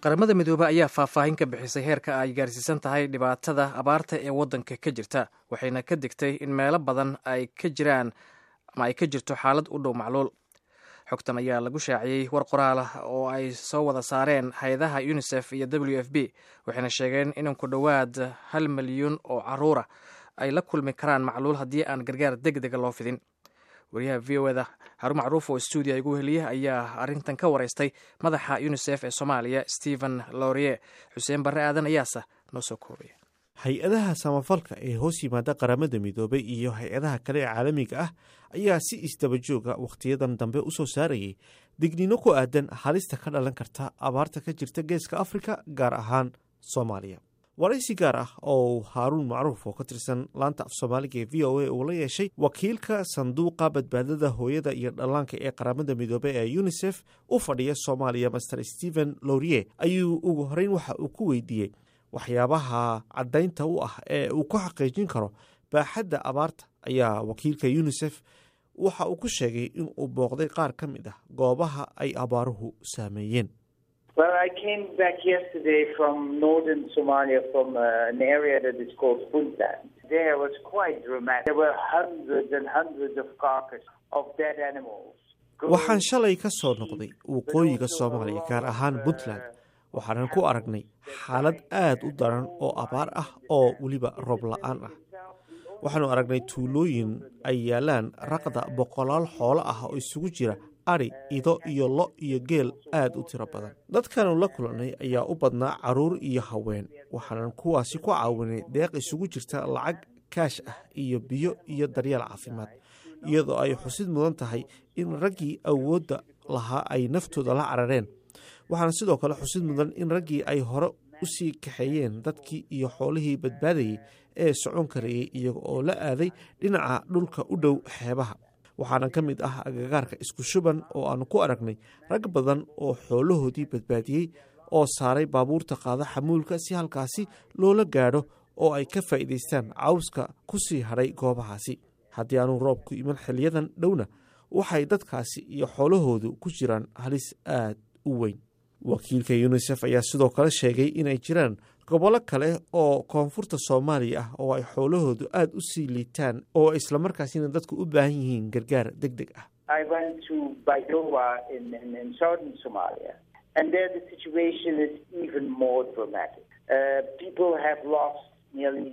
qaramada midoobe ayaa faahfaahin ka bixisay heerka ay gaarsiisan tahay dhibaatada abaarta ee waddanka ka jirta waxayna ka digtay in meelo badan ay ka jiraan ama ay ka jirto xaalad u dhow macluul xogtan ayaa lagu shaaciyey war qoraal ah oo ay soo wada saareen hay-adaha unisef iyo w f b waxayna sheegeen in ku dhowaad hal milyuun oo caruura ay la kulmi karaan macluul haddii aan gargaar deg dega loo fidin wariyaha v o eda xarun macruuf oo stuudiya igu heliya ayaa arrintan ka wareystay madaxa unisef ee soomaaliya stephen lorie xuseen barre aadan ayaase noo soo koobaya hay-adaha samafalka ee hoos yimaada qaramada midoobay iyo hay-adaha kale ee caalamiga ah ayaa si isdabajooga wakhtiyadan dambe u soo saarayay digniino ku aadan halista ka dhalan karta abaarta ka jirta geeska afrika gaar ahaan soomaaliya waraysi gaar ah oo haaruun macruuf oo ka tirsan laanta af soomaaliga ee v o a uu la yeeshay wakiilka sanduuqa badbaadada hooyada iyo dhallaanka ee qaramada midoobey ee unisef u fadhiya soomaaliya master stephen lorie ayuu ugu horeyn waxa uu ku weydiiyey waxyaabaha caddaynta u ah ee uu ku xaqiijin karo baaxadda abaarta ayaa wakiilka unisef waxa uu ku sheegay in uu booqday qaar ka mid ah goobaha ay abaaruhu saameeyeen Well, I came back yesterday from northern Somalia from uh, an area that is called Puntland. There was quite dramatic. There were hundreds and hundreds of carcasses of dead animals. waxaan shalay ka soo noqday waqooyiga soomaaliya gaar ahaan puntland waxaanan ku aragnay xaalad aad u daran oo abaar ah oo weliba roob la-aan ah waxaanu aragnay tuulooyin ay yaalaan raqda boqolaal xoolo ah oo isugu jira ari ido iyo lo iyo geel aad u tiro badan dadkaanu la kulannay ayaa u badnaa carruur iyo haween waxaanan kuwaasi ku caawinay deeq isugu jirta lacag kaash ah iyo biyo iyo daryeel caafimaad iyadoo ay xusid mudan tahay in raggii awoodda lahaa ay naftooda la carareen waxaana sidoo kale xusid mudan in raggii ay hore u sii kaxeeyeen dadkii iyo xoolihii badbaadayey ee socon karayey iyaga oo la aaday dhinaca dhulka u dhow xeebaha waxaana ka mid ah agagaarka isku shuban oo aanu ku aragnay rag badan oo xoolahoodii badbaadiyey oo saaray baabuurta qaada xamuulka si halkaasi loola gaadho oo ay ka faa'iidaystaan cawska ku sii hadhay goobahaasi haddii aanu roobku iman xiliyadan dhowna waxay dadkaasi iyo xoolahoodu ku jiraan halis aad u weyn wakiilka yunisef ayaa sidoo kale sheegay inay jiraan gobollo kale oo koonfurta soomaaliya ah oo ay xoolahoodu aad u sii liitaan oo islamarkaasina dadku u baahan yihiin gargaar deg deg ah I went to Baidoa in, in, in southern Somalia, and there the situation is even more dramatic. Uh, people have lost nearly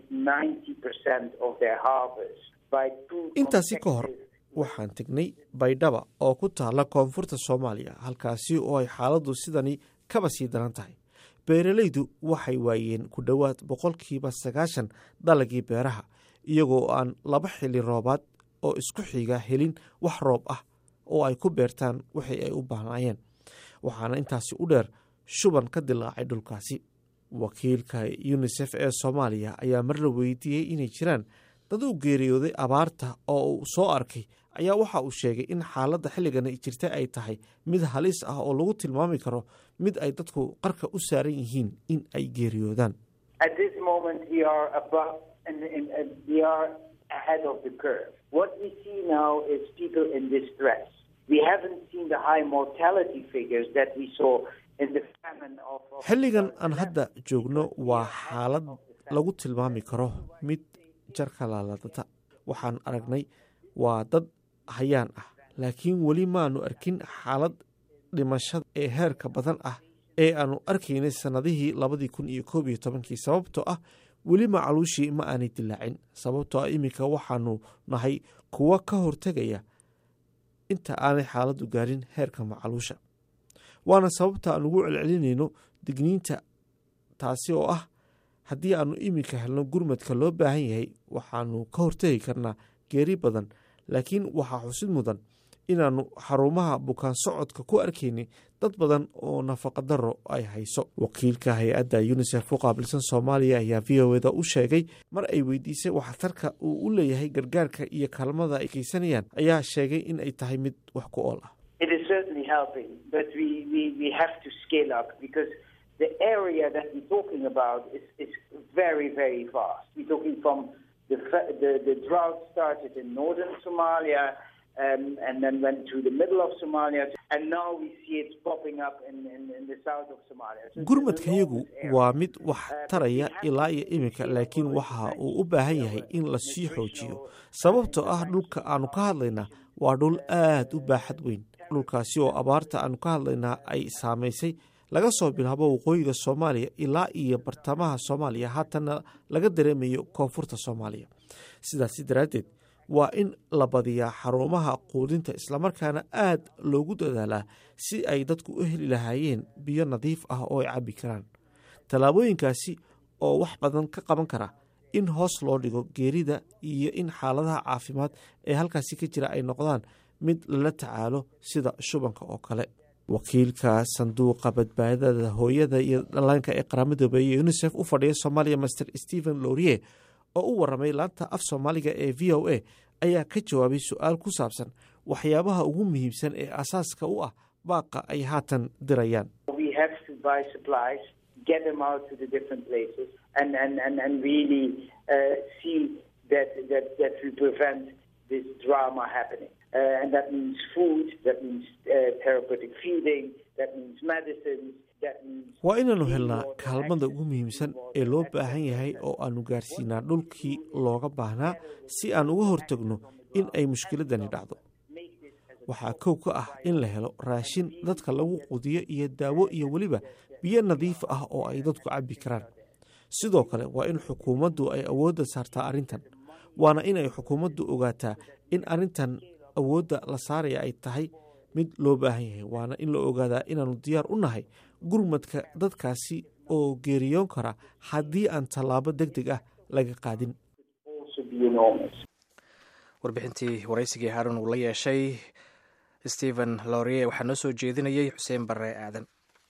90% of their harvest by two intaasi ka hor consecutive waxaan tegnay baydhaba oo ku taalla koonfurta soomaaliya halkaasi oo ay xaaladdu sidani kaba sii daran tahay beeralaydu waxay waayeen ku dhowaad boqolkiiba sagaashan dalagii beeraha iyagoo aan laba xili roobaad oo isku xiga helin wax roob ah oo ay ku beertaan wixii ay u baahnaayeen waxaana intaasi u dheer shuban ka dilaacay dhulkaasi wakiilka yunisef ee soomaaliya ayaa mar la weydiiyey inay jiraan dad u geeriyooday abaarta oo uu soo arkay ayaa waxa uu sheegay in xaaladda xilligan jirta ay tahay mid halis ah oo lagu tilmaami karo mid ay dadku qarka u saaran yihiin in ay geeriyoodaan At this moment, we are above and, and, and we are ahead of the curve. What we see now is people in distress. We haven't seen the high mortality figures that we saw in the famine of. of xilligan aan hadda joogno waa xaalad lagu tilmaami karo mid jarka laaladata waxaan aragnay waa dad hayaan ah laakiin weli maanu arkin xaalad dhimashada ee heerka badan ah ee aanu arkaynay sannadihii labadii kun iyo koob iyo tobankii sababtoo ah weli macaluushii ma aanay dilaacin sababtoo ah iminka waxaanu nahay kuwo ka hortegaya inta aanay xaaladdu gaarin heerka macaluusha waana sababta aan ugu celcelinayno digniinta taasi oo ah haddii aanu iminka helno gurmadka loo baahan yahay waxaanu ka hortegi karnaa geeri badan laakiin waxaa xusid mudan inaannu xarumaha bukaan socodka ku arkaynay dad badan oo nafaqadaro ay hayso wakiilka hay-adda yunisef u qaabilsan soomaaliya ayaa v o eda u sheegay mar ay weydiisay waxtarka uu u leeyahay gargaarka iyo kaalmada ay geysanayaan ayaa sheegay in ay tahay mid wax ku ool ah It is certainly helping, but we, we, we have to scale up because the area that we're talking about is, is very, very vast. We're talking from the, fa- the, the drought started in northern Somalia um, and then went to the middle of Somalia gurmadkayagu waa mid wax taraya ilaa iyo iminka laakiin waxa uu u baahan yahay in la sii xoojiyo sababtoo ah dhulka aanu ka hadlaynaa waa dhul aad u baaxad weyn dhulkaasi oo abaarta aanu ka hadlaynaa ay saamaysay laga soo bilaabo waqooyiga soomaaliya ilaa iyo bartamaha soomaaliya haatanna laga dareemayo koonfurta soomaaliya sidaasi daraaddeed waa in la badiyaa xarumaha quudinta islamarkaana aad loogu dadaalaa si ay dadku u heli lahaayeen biyo nadiif ah oo ay cabbi karaan tallaabooyinkaasi oo wax badan ka qaban kara in hoos loo dhigo geerida iyo in xaaladaha caafimaad ee halkaasi ka jira ay noqdaan mid lala tacaalo sida shubanka oo kale wakiilka sanduuqa badbaadada hooyada iyo dhallaanka ee qaramada iyo unisef u fadhiya soomaaliya master stephen lourier oo u waramay laanta af soomaaliga ee v o a ayaa ka jawaabay su-aal ku saabsan waxyaabaha ugu muhiimsan ee asaaska u ah baaqa ay haatan dirayaan waa inaannu helnaa kaalmada ugu muhiimsan ee loo baahan yahay oo aannu gaarsiinaa dhulkii looga baahnaa si aan uga hortagno in ay mushkiladani dhacdo waxaa kow ka ah in la helo raashin dadka lagu qudiyo iyo daawo iyo weliba biyo nadiif ah oo ay dadku cabbi karaan sidoo kale waa in xukuumaddu ay awoodda saartaa arrintan waana in ay xukuumaddu ogaataa in arrintan awoodda la saaraya ay tahay mid loo baahan yahay waana in la ogaadaa inaannu diyaar u nahay gurmadka dadkaasi oo geeriyoon kara haddii aan tallaabo deg deg ah laga qaadin warbixintii waraysigii haarun uu la yeeshay stephen lorie waxaa noo soo jeedinayay xuseen barre aadan